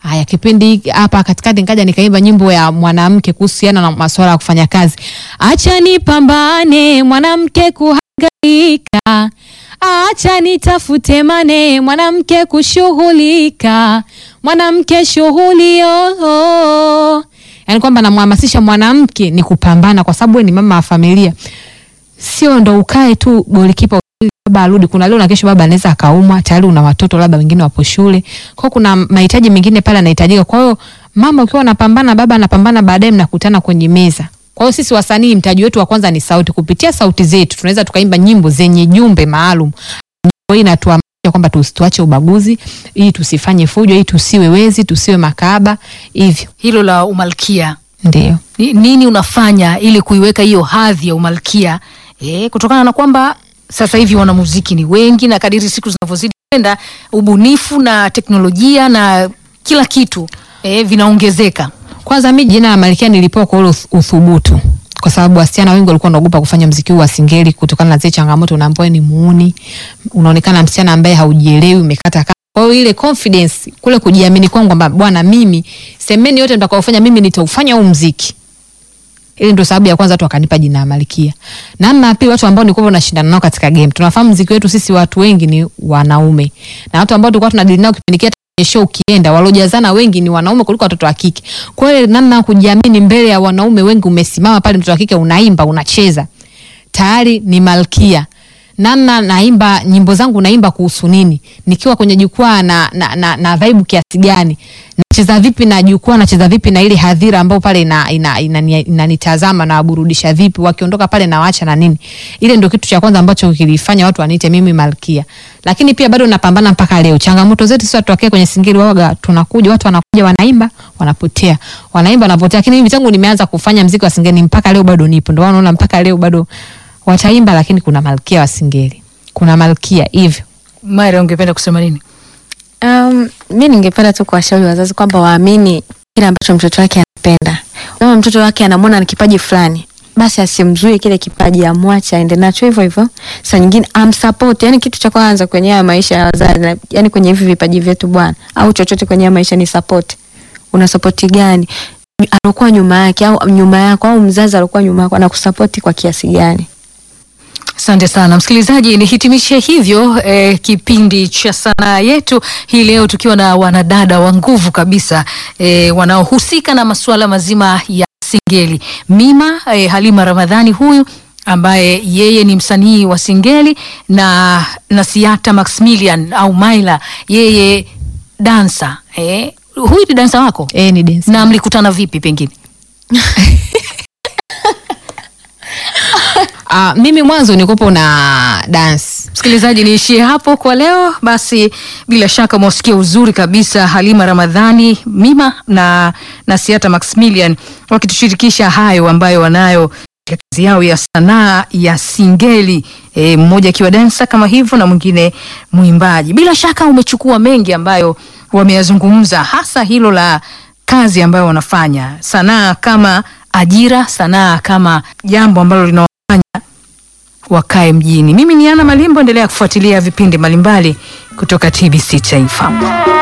Haya, kipindi hiki hapa katikati nikaja nikaimba nyimbo ya mwanamke kuhusiana na masuala ya kufanya kazi. Acha nipambane mwanamke kuhangaika, acha nitafute mane mwanamke kushughulika, mwanamke shughuli oh, oh. Yaani kwamba namhamasisha mwanamke ni kupambana, kwa sababu wewe ni mama wa familia, sio ndo ukae tu golikipa baba arudi. Kuna leo na kesho baba anaweza akaumwa, tayari una watoto labda wengine wapo shule, kwa hiyo kuna mahitaji mengine pale yanahitajika. Kwa hiyo mama ukiwa unapambana, baba anapambana, baadaye mnakutana kwenye meza. Kwa hiyo sisi wasanii, mtaji wetu wa kwanza ni sauti. Kupitia sauti zetu tunaweza tukaimba nyimbo zenye jumbe maalum. Nyimbo hii inatuhamasisha kwamba tusiache ubaguzi, ili tusifanye fujo, ili tusiwe wezi, tusiwe makaba, hivyo Hilo la umalkia ndio. Ni- nini unafanya ili kuiweka hiyo hadhi ya umalkia e, kutokana na kwamba sasa hivi wanamuziki ni wengi na kadiri siku zinavyozidi kwenda ubunifu na teknolojia na kila kitu e, vinaongezeka Kwanza mi jina la Malkia nilipewa kwa ule uth- uthubutu, kwa sababu wasichana wengi walikuwa wanaogopa kufanya mziki huu wa singeli kutokana na zile changamoto, unaambiwa ni muuni, unaonekana msichana ambaye haujielewi, umekata kamba. Kwa hiyo ile confidence, kule kujiamini kwangu kwamba bwana, mimi semeni yote mtakaofanya, mimi nitaufanya huu mziki. Ile ndio sababu ya kwanza watu wakanipa jina la Malkia. Namna ya pili, watu ambao nilikuwa nashindana nao katika game, tunafahamu mziki wetu sisi watu wengi ni wanaume, na watu ambao tulikuwa tunadili nao kipindi kile kwenye show ukienda, waliojazana wengi ni wanaume kuliko watoto wa kike. Kwa hiyo namna ya kujiamini mbele ya wanaume wengi, umesimama pale, mtoto wa kike unaimba, unacheza, tayari ni malkia. Namna naimba nyimbo zangu, naimba kuhusu nini, nikiwa kwenye jukwaa na, na, na, na vibe kiasi gani, nacheza vipi na jukwaa, nacheza vipi na ile hadhira ambao pale inanitazama ina, ina, ina, inanitazama na waburudisha vipi, wakiondoka pale na waacha na nini. Ile ndio kitu cha kwanza ambacho kilifanya watu waniite mimi malkia, lakini pia bado napambana mpaka leo. Changamoto zetu sisi tutokea kwenye singeli, waga tunakuja, watu wanakuja, wanaimba, wanapotea, wanaimba, wanapotea. Lakini mimi tangu nimeanza kufanya mziki wa singeli mpaka leo bado nipo, ndio wanaona mpaka leo bado wataimba, lakini kuna malkia wa singeli, kuna malkia hivyo. Mara, ungependa kusema nini? Um, mi ningependa tu kuwashauri wazazi kwamba waamini kile ambacho mtoto wake anapenda. Kama mtoto wake anamwona na kipaji fulani, basi asimzuie kile kipaji, amwache aende nacho hivyo hivyo. Saa nyingine amsupport, yani kitu cha kwanza kwenye haya maisha ya wazazi, na- yani kwenye hivi vipaji vyetu bwana, au chochote kwenye haya maisha ni support. Una support gani? Alokuwa nyuma yake au nyuma yako au mzazi alokuwa nyuma yako anakusupport kwa kiasi gani? Asante sana msikilizaji, nihitimishe hivyo eh, kipindi cha sanaa yetu hii leo tukiwa na wanadada wa nguvu kabisa eh, wanaohusika na masuala mazima ya singeli. Mima eh, Halima Ramadhani huyu ambaye yeye ni msanii wa singeli na Nasiata Maximilian au Maila, yeye dansa eh, huyu ni dansa wako Eh, ni dance. na mlikutana vipi pengine? Ah, mimi mwanzo nilikuwa na dance Msikilizaji, niishie hapo kwa leo. Basi bila shaka mwasikia uzuri kabisa Halima Ramadhani Mima na Nasiata Maximilian wakitushirikisha hayo ambayo wanayo katika kazi yao ya sanaa ya singeli e, mmoja akiwa dansa kama hivyo na mwingine mwimbaji. Bila shaka umechukua mengi ambayo wameyazungumza, hasa hilo la kazi ambayo wanafanya, sanaa kama ajira, sanaa kama jambo ambalo lina wakae mjini. Mimi ni Ana Malimbo, endelea kufuatilia vipindi mbalimbali kutoka TBC Taifa.